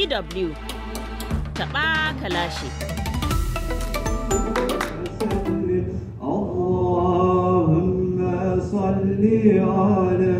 DW taɓa kalashi. اللهم صل على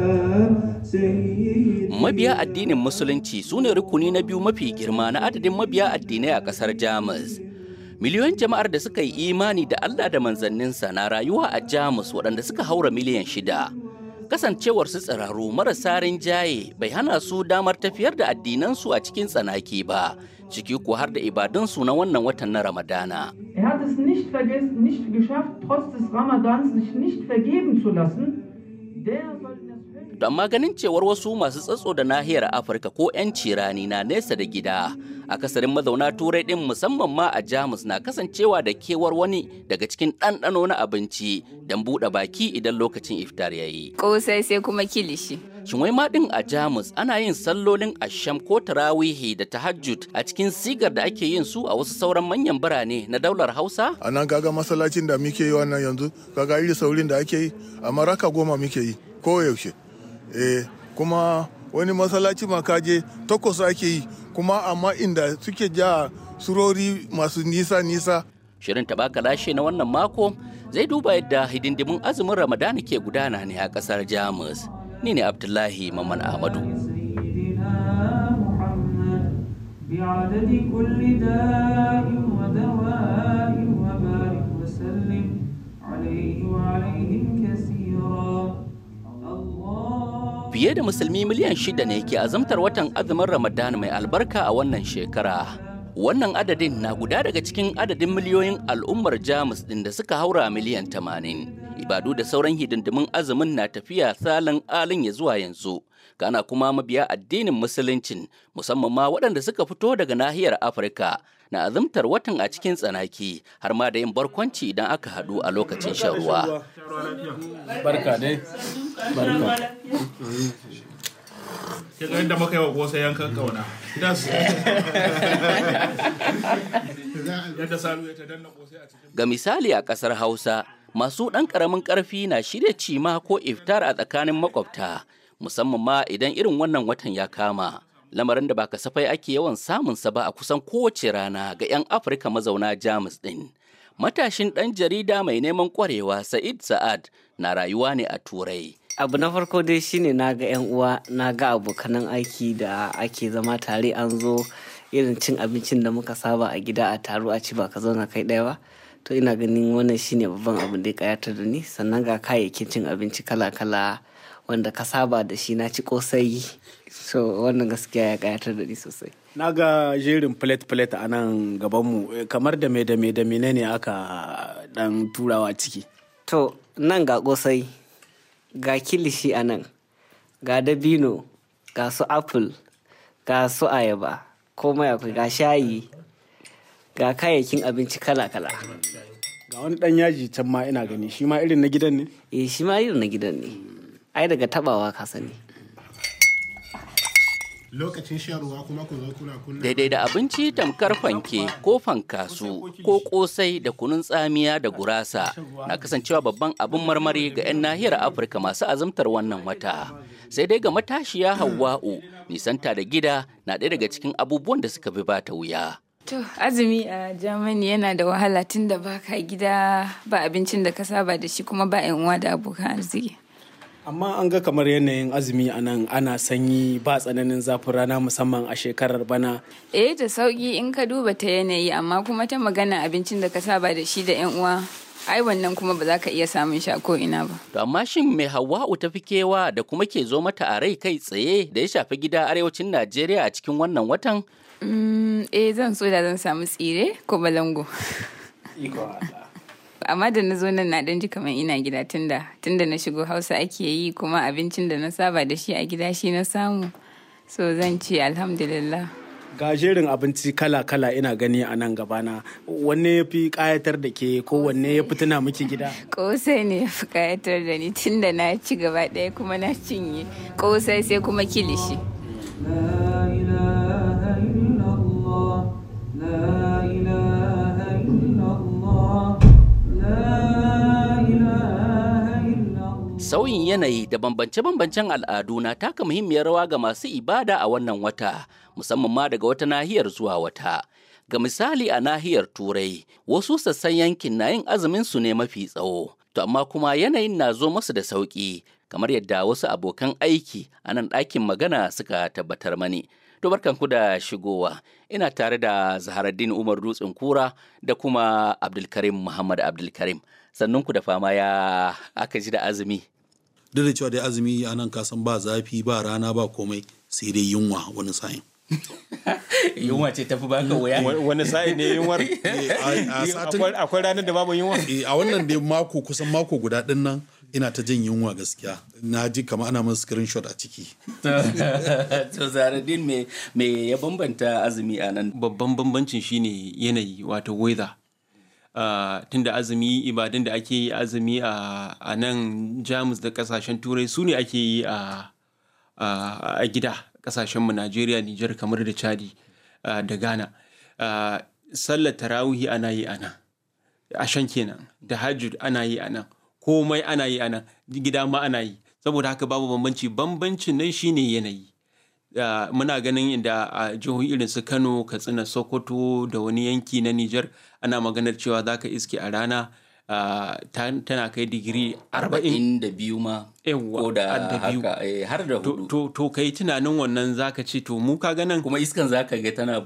سيدنا Mabiya addinin Musulunci su ne rukuni na biyu mafi girma na adadin mabiya addinai a ƙasar Jamus. Miliyoyin jama'ar da suka yi imani da Allah da manzanninsa na rayuwa a Jamus waɗanda suka haura miliyan shida. Kasancewar su tsiraru marasa rinjaye bai hana su damar tafiyar da addinansu a cikin tsanaki ba, ciki ko har da ibadunsu na wannan watan na Ramadana. Er hat es nicht, vergessen, nicht geschafft, trotz des Ramadans sich nicht vergeben zu lassen. Der soll in das Höchste To amma ganin cewar wasu masu tsatso da nahiyar Afirka ko 'yanci rani na nesa da gida, akasarin mazauna turai ɗin musamman ma a Jamus na kasancewa da kewar wani daga cikin ɗanɗano na abinci don buɗe baki idan lokacin iftar ya yi. kosai sai kuma kilishi. Shin wai ma ɗin a Jamus ana yin sallolin asham ko tarawihi da tahajjud a cikin sigar da ake yin su a wasu sauran manyan birane na daular Hausa? a nan kaga masallacin da muke yi wannan yanzu kaga iri saurin da ake yi amma raka goma muke yi ko yaushe eh kuma wani masallaci ma kaje takwas ake yi kuma amma inda suke ja surori masu nisa nisa Shirin taɓaka lashe na wannan mako zai duba yadda hidindimun azumin Ramadana ke gudana ne a ƙasar Jamus. Ni ne Abdullahi Maman Ahmadu. سيدنا محمد بعدد كل داء ودواء وبارك وسلم عليه وعليهم كثيرا الله Fiye da musulmi miliyan shida ne ke azumtar watan azumin Ramadan mai albarka a wannan shekara. Wannan adadin na guda daga cikin adadin miliyoyin al'ummar Jamus ɗin da suka haura miliyan tamanin. Ibadu da sauran hidindimin azumin na tafiya salin alin ya zuwa yanzu. Kana kuma mabiya addinin musuluncin musamman ma waɗanda suka fito daga nahiyar Afirka na azumtar watan a cikin tsanaki har ma da yin barkwanci idan aka haɗu a lokacin shan ruwa. barka dai barka ke ga yadda muka yi wa kosa yankan kauna das yadda salu ya ta danna kosai a cikin Ga misali a ƙasar Hausa, masu ɗan ƙaramin ƙarfi na shirya cima ko iftar a tsakanin makwabta, musamman ma idan irin wannan watan ya kama. Lamarin da ba kasafai ake yawan samunsa ba a kusan kowace rana ga 'yan Afirka mazauna Jamus ɗin. Matashin ɗan jarida mai neman ƙwarewa Sa'id Sa'ad na rayuwa ne a Turai. abu na farko dai shine na ga 'yan uwa na ga abokanan aiki da ake zama tare an zo irin cin abincin da muka saba a gida a taro a ci ba ka zauna kai ɗaya ba to ina ganin wannan shine babban abin da ya kayatar da ni sannan ga kayayyakin cin abinci kala-kala wanda ka saba da shi na ci kosai so wannan gaskiya ya kayatar da ni sosai na ga jerin plate-plate a nan gabanmu eh, kamar da me da me da menene aka dan turawa ciki to nan ga kosai ga kilishi a nan ga dabino ga su apple ga su ayaba komai akwai ga shayi ga kayayyakin abinci kala-kala ga wani dan yaji can ma ina gani shi ma irin na gidan ne eh shi ma irin na gidan ne ai daga tabawa ka sani lokacin shan ruwa kuma ku zo kuna kunna Daidai da abinci tamkar fanke ko fankasu ko kosai da kunun tsamiya da gurasa na kasancewa babban abin marmari ga 'yan nahiyar Afirka masu azumtar wannan wata. Sai dai ga matashiya Hauwa'u nisanta da gida na ɗaya daga cikin abubuwan da suka fi bata wuya. To, azumi a Germany yana da wahala tun da baka gida ba abincin da ka saba da shi kuma ba 'yan uwa da abokan arziki. amma an ga kamar yanayin azumi a nan ana sanyi ba tsananin zafin rana musamman a shekarar bana Eh da sauki in ka duba ta yanayi amma kuma ta magana abincin da ka saba da shi da 'yan uwa. Ai wannan kuma ba za ka iya samun shi a ko ina ba. To amma shin mai Hauwa'u ta fi kewa da kuma ke zo mata a rai kai tsaye da ya shafi gida arewacin Najeriya a cikin wannan watan? Mm, eh zan so da zan samu tsire ko balango. amma da na zo nan na dan ji kamar ina gida tunda tunda na shigo hausa ake yi kuma abincin da na saba da shi a gida shi na samu so zan ce alhamdulillah ga jerin abinci kala-kala ina gani a nan gabana wanne ya fi kayatar da ke ko wanne ya fi tuna miki gida kosai ne ya fi kayatar da ni tunda na ci gaba ɗaya kuma na cinye kosai sai kuma kilishi لا إله إلا الله لا إله إلا الله لا إله إلا الله Sauyin yanayi da bambance-bambancen al'adu na taka muhimmiyar rawa ga masu ibada a wannan wata, musamman ma daga wata nahiyar zuwa wata. Ga misali a nahiyar Turai, wasu sassan yankin na yin azumin su ne mafi tsawo, to amma kuma yanayin na zo masu da sauƙi, kamar yadda wasu abokan aiki a nan ɗakin magana suka tabbatar mani. To barkanku da shigowa, ina tare da Zaharaddin Umar Dutsen Kura da kuma Abdulkarim Muhammad Abdulkarim. Sannunku da fama ya aka ji da azumi. duk da cewa dai azumi a nan kasan ba zafi ba rana ba komai sai dai yunwa wani sa'in Yunwa ce tafi baka wuya. wani sa'i ne yunwar a satin Akwai- akwai ranar da babu yunwa Eh, a wannan dai mako kusan mako guda din nan ina ta jin yunwa gaskiya na ji kama ana min screenshot a ciki To Zaharaddin me me ya bambanta azumi a nan? babban bambancin shine yanayi wato weather Uh, tunda azumi ibadun da ake yi azumi a a nan jamus da kasashen turai su ne ake yi a a a gida kasashenmu najeriya nijar kamar da chadi uh, da ghana Uh, sallar tarawihi ana yi a nan ashan kenan da hajjud ana yi a nan komai ana yi a nan gida ma ana yi saboda haka babu bambanci bambancin nan shine yanayi Uh, muna ganin inda a jihohi irin su kano katsina sokoto da wani yanki na nijar ana maganar cewa za ka iske a rana uh, ta- tana kai digiri arba'in Arba'in da biyu ma. Yawwa, Ko da har da biyu. haka eh, har da to, hudu. to, to kai tunanin wannan za ka ce to mu ka ganin Kuma iskan zaka ga tana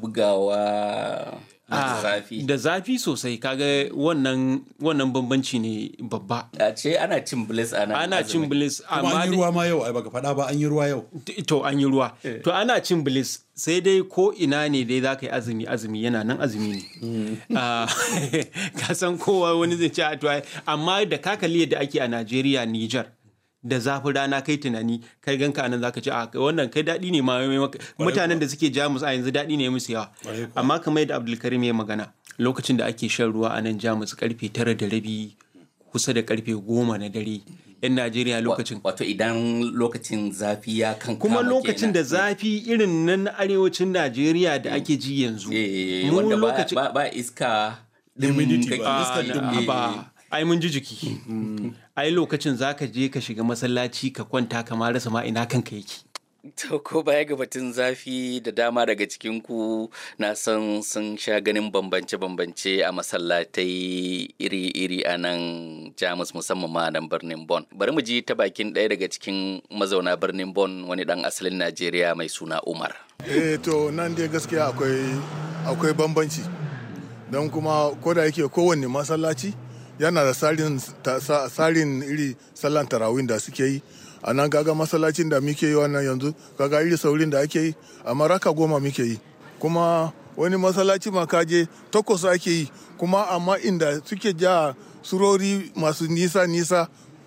bugawa da Ah, zafi. da zafi sosai kaga wannan wannan bambanci ne babba A ce ana cin bliss a nan. ana cin azumi. bilis kuma amma an yi dai- ruwa ma yau ai baka faɗa ba an yi ruwa yau to an yi ruwa to ana cin bilis sai dai ko ina ne dai za ka yi azumi azumi yana nan azumi ne Ah, ka san kowa wani zai ce "Ah, to ai-" amma da ka kalli yadda ake a Najeriya Niger da zafin rana kai tunani kai ganka nan zaka ce a wannan kai daɗi ne ma mai maka." mutanen da suke jamus a yanzu daɗi ne musu yawa amma kamar yadda Abdulkarim ya magana lokacin da ake shan ruwa a nan jamus karfe tara da rabi kusa da karfe goma na dare yan Najeriya lokacin Wato idan lokacin zafi ya kan kuma kama lokacin kenan. da zafi irin nan na arewacin Najeriya da ake ji yanzu. Eh, mu wanda ba, lokacin ba, ba iska Humidity kake- ba, Ah, iskar eh, dum- na- eh, ba ai mun ji jiki. Ai lokacin zaka je ka shiga masallaci ka kwanta ka ma rasa ma ina kanka yake. To ko baya ga batun zafi da dama daga cikin ku na san sun sha ganin bambance-bambance a masallatai iri-iri a nan Jamus musamman ma a nan birnin Bonn. Bari mu ji ta bakin ɗaya daga cikin mazauna birnin Bonn wani ɗan asalin Najeriya mai suna Umar. eh to nan dai gaskiya akwai akwai bambanci don kuma ko da yake kowanne masallaci yana da tsarin ta- sa- tsarin iri sallan tarawih da suke yi a nan kaga masallacin da muke yi wannan yanzu kaga iri saurin da ake yi amma raka goma muke yi kuma wani masallaci ma kaje takwas ake yi kuma amma inda suke ja surori masu nisa nisa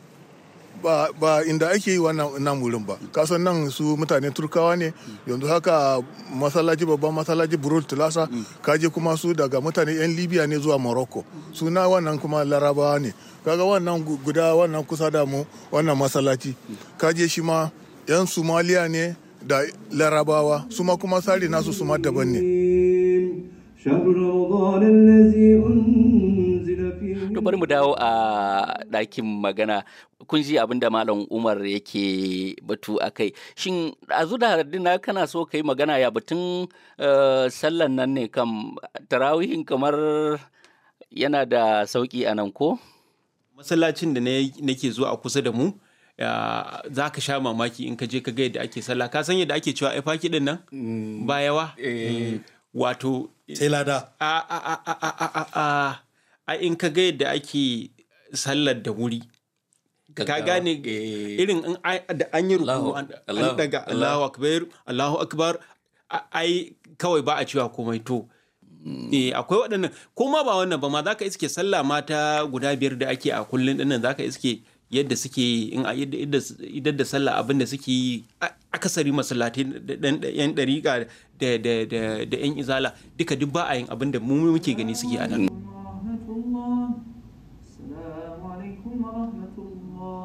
ba, ba inda ake yi wannan nan wurin ba kasan nan su mutane turkawa ne yanzu haka masallaci babban masallaci burul tulasa kaje kuma su daga mutane yan libya ne zuwa morocco suna wannan kuma larabawa ne kaga wannan gu- guda wannan kusa da mu wannan masallaci kaje shi ma yan somaliya ne da larabawa su ma kuma sari nasu su ma daban ne شهر رمضان الذي أنزل فيه To bari mu dawo a ɗakin magana kun ji abin da Malam Umar yake batu a kai. Shin a da dina kana so ka yi magana ya batun eh, sallan nan ne kam tarawihin kamar yana da sauƙi a nan ko? Masallacin da na- nake zuwa a kusa da mu ya, za ka sha mamaki in ka je ka ga yadda ake sallah ka san yadda ake cewa ai faki din nan ba yawa wato sai lada a a a a a a a a a in ka ga yadda ake sallar da wuri ka Gaggawa. gane Eh. irin in ai- da an yi ruku Allahu- an Allahu- an daga Allahu- Allahu akbar Allahu akbar a- ai kawai ba a cewa komai to eh akwai waɗannan ko ma ba wannan ba ma zaka iske sallah mata guda biyar da ake a kullun dinnan zaka iske yadda suke in a yadda yadda- idan da sallah abin da suke yi a- akasari masallatai da dan da yan dariƙa da da da da yan izala duka duk ba a yin abin da mu muke gani suke a nan ورحمة الله السلام عليكم ورحمة الله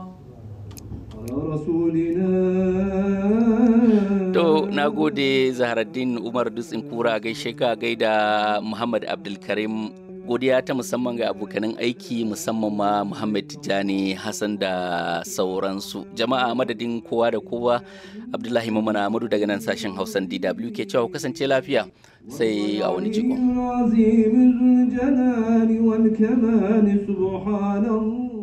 على رسولنا To na gode Zaharaddin Umar Dutsen Kura gaishe ka gaida Muhammad Abdulkarim godiya ta musamman ga abokanan aiki musamman ma muhammad tijjani hassan da sauransu jama'a madadin kowa da kowa abdullahi mamman amadu daga nan sashen hausan dw ke cewa kasance lafiya sai a wani jikon العظيم ذو الجلال والكمال سبحان الله